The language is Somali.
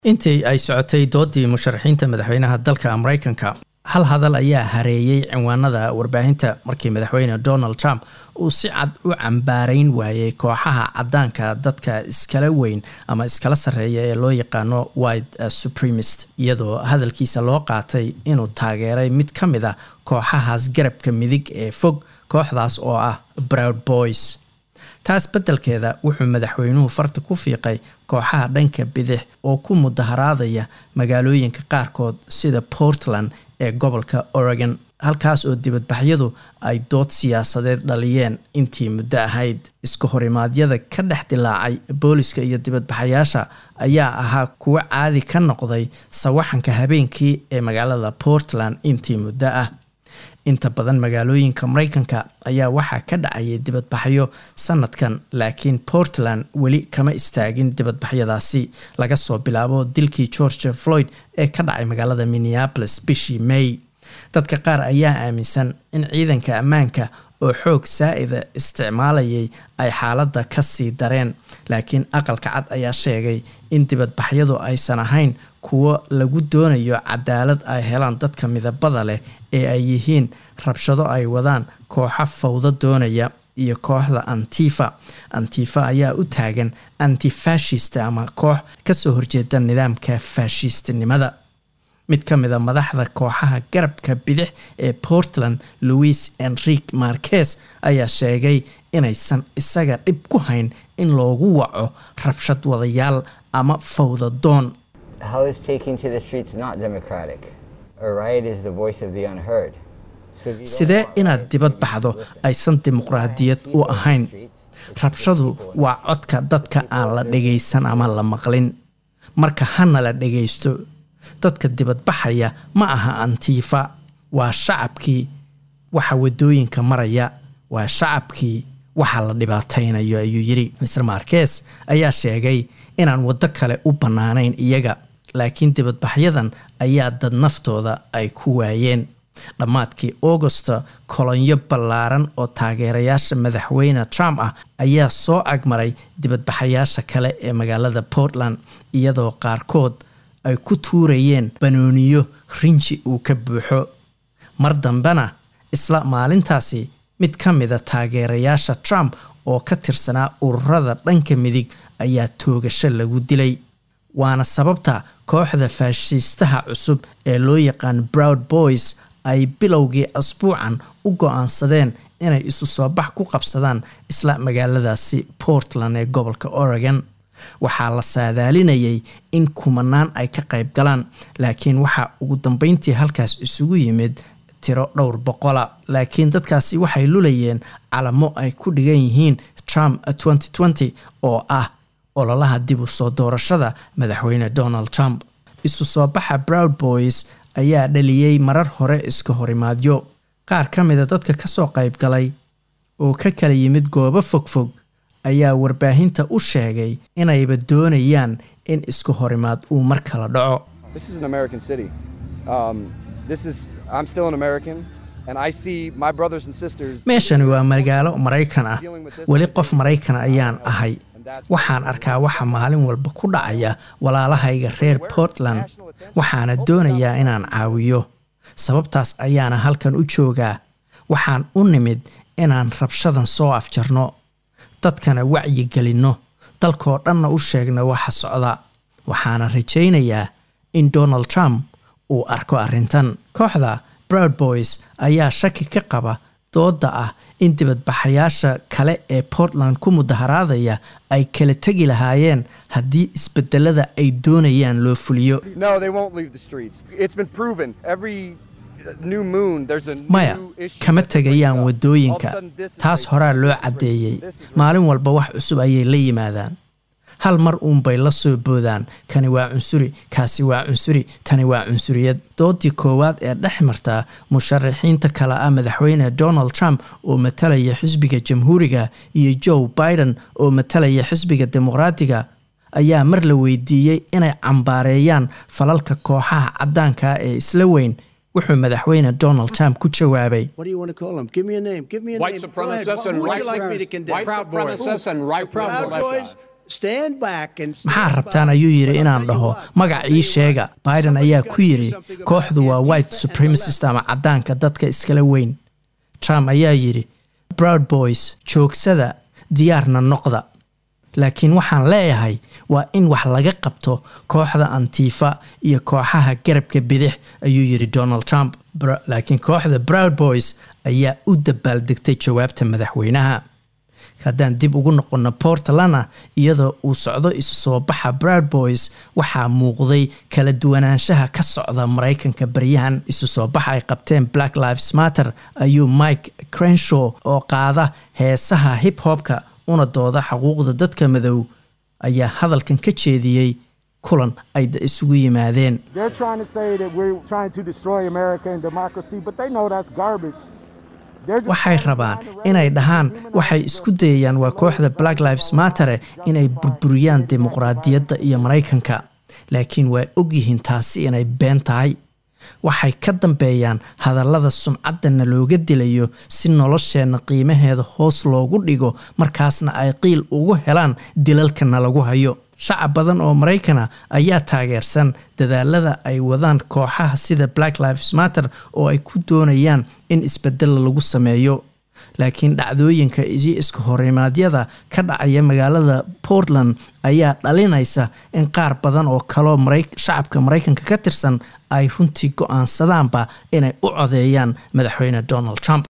intii ay socotay doodii musharaxiinta madaxweynaha dalka maraykanka hal hadal ayaa hareeyey cinwaanada warbaahinta markii madaxweyne donald trump uu si cad u cambaarayn waayey kooxaha cadaanka dadka iskala weyn ama iskala sarreeya ee loo yaqaano white supremist iyadoo hadalkiisa loo qaatay inuu taageeray mid ka mid a kooxahaas garabka midig ee fog kooxdaas oo ah broud boys taas beddelkeeda wuxuu madaxweynuhu farta ku fiiqay kooxaha dhanka bidix oo ku mudaharaadaya magaalooyinka qaarkood sida portland ee gobolka oregon halkaas oo dibadbaxyadu ay dood siyaasadeed dhaliyeen intii muddo ahayd iska horimaadyada ka dhex dilaacay booliska iyo dibadbaxayaasha ayaa ahaa kuwo caadi ka noqday sawaxanka habeenkii ee magaalada portland intii muddo ah inta badan magaalooyinka maraykanka ayaa waxaa ka dhacayay dibadbaxyo sanadkan laakiin portland weli kama istaagin dibadbaxyadaasi laga soo bilaabo dilkii george floyd ee ka dhacay magaalada minneapolis bishii may dadka qaar ayaa aaminsan in ciidanka ammaanka oo xoog saa-ida isticmaalayay ay xaaladda ka sii dareen laakiin aqalka cad ayaa sheegay in dibadbaxyadu aysan ahayn kuwo lagu doonayo cadaalad ay helaan dadka midabada leh ee ay yihiin rabshado ay wadaan kooxo fawdo doonaya iyo kooxda antifa antifa ayaa u taagan antifashist ama koox kasoo horjeeda nidaamka faashistinimada mid ka mid a madaxda kooxaha garabka bidix ee portland louis enrique marquez ayaa sheegay inaysan isaga dhib ku hayn in loogu waco rabshad wadayaal ama fawda doon How is taking to the streets not democratic? A riot is the voice of the unheard. So if you don't sidee want inaad riots, dibad you baxdo need to listen. aysan dimuqraadiyad u People in the ahayn streets, it's rabshadu the people waa codka dadka aan la dhagaysan ama la maqlin marka hana la dhagaysto dadka dibadbaxaya ma aha antifa waa shacabkii waxa wadooyinka maraya waa shacabkii waxa la dhibaataynayo ayuu yidhi mr marques ayaa sheegay inaan waddo kale u bannaanayn iyaga laakiin dibadbaxyadan ayaa dad naftooda ay ku waayeen dhammaadkii augusta kolonyo ballaaran oo taageerayaasha madaxweyne trump ah ayaa soo agmaray dibadbaxayaasha kale ee magaalada portland iyadoo qaarkood ay ku tuurayeen banooniyo rinji uu ka buuxo mar dambena isla maalintaasi mid ka mida taageerayaasha trump oo ka tirsanaa ururada dhanka midig ayaa toogasho lagu dilay waana sababta kooxda faashiistaha cusub ee loo yaqaan broud boys ay bilowgii asbuucan u go-aansadeen inay isu soo bax ku qabsadaan isla magaaladaasi portland ee gobolka oregon waxaa la saadaalinayay in kumanaan ay ka qayb galaan laakiin waxaa ugu dambeyntii halkaas isugu yimid tiro dhowr boqola laakiin dadkaasi waxay lulayeen calamo ay ku dhigan yihiin trump oo ah ololaha dib u soo doorashada madaxweyne donald trump isu soo baxa broud boys ayaa dhaliyey marar hore iska horimaadyo qaar ka mida dadka kasoo qayb galay oo ka kala yimid goobo fogfog ayaa warbaahinta u sheegay inayba doonayaan in isku horimaad uu mar kala dhaco This is an American city. Um, this is I'm still an American, and I see my brothers and sisters. meeshani waa magaalo maraykan ah weli qof maraykan ayaan ahay waxaan arkaa waxa maalin walba ku dhacaya walaalahayga reer portland waxaana doonayaa inaan caawiyo sababtaas ayaana halkan u joogaa waxaan u nimid inaan rabshadan soo afjarno dadkana wacyi gelinno dalkoo dhanna u sheegno waxa socda waxaana rajaynayaa in donald trump uu arko arrintan kooxda broud boys ayaa shaki ka qaba dooda ah in dibadbaxayaasha kale ee portland ku mudaharaadaya ay kala tegi lahaayeen haddii isbedelada ay doonayaan loo fuliyo No, they won't leave the streets. It's been proven. Every new moon, there's a maya new issue. kama that they bring tegayaan up. wadooyinka All of a sudden, this is taas racist, horaa loo this is caddeeyey racist, this is maalin walba wax cusub ayay la yimaadaan hal mar uunbay la soo boodaan kani waa cunsuri kaasi waa cunsuri tani waa cunsuriyad doodii koowaad ee dhex marta musharaxiinta kale ah madaxweyne donald trump oo matalaya xisbiga jamhuuriga iyo joe biden oo matalaya xisbiga dimuqraatiga ayaa mar la weydiiyey inay cambaareeyaan falalka kooxaha cadaanka ee isla weyn wuxuu madaxweyne donald trump ku jawaabay What do you want to call them? Give me a name. Give me a White name. Go ahead. supremacists Who and would right you like me to condemn? white Proud Boys. supremacists and right Proud Proud Boys. maxaa rabtaan ayuu yidhi inaan dhaho magac ii sheega biden ayaa ku yidhi kooxdu waa white supremacist ama caddaanka dadka iskala weyn trump ayaa yidhi broud boys joogsada diyaarna noqda laakiin waxaan leeyahay waa in wax laga qabto kooxda antifa iyo kooxaha garabka bidix ayuu yidhi donald trump laakiin kooxda broud boys ayaa u dabaaldegtay jawaabta madaxweynaha haddaan dib ugu noqono portlandna iyadoo uu socdo isu soo baxa broud boys waxaa muuqday kala duwanaanshaha ka socda maraykanka baryahan isu soo baxa ay qabteen black lives matter ayuu mike crenshaw oo qaada heesaha hip hopka una dooda xuquuqda dadka madow ayaa hadalkan ka jeediyey kulan ay isugu yimaadeen waxay rabaan inay dhahaan waxay isku dayayaan waa kooxda black lives mattere inay burburiyaan dimuqraadiyadda iyo maraykanka laakiin waa ogyihiin taasi inay been tahay waxay ka dambeeyaan hadallada sumcaddana looga dilayo si nolosheenna qiimaheeda hoos loogu dhigo markaasna ay qiil ugu helaan dilalkana lagu hayo shacab badan oo maraykana ayaa taageersan dadaalada ay wadaan kooxaha sida black lives matter oo ay ku doonayaan in isbedel lagu sameeyo laakiin dhacdooyinka iyo iska horimaadyada ka dhacaya magaalada portland ayaa dhalinaysa in qaar badan oo kaloo shacabka maraykanka ka tirsan ay runtii go-aansadaanba inay u codeeyaan madaxweyne donald trump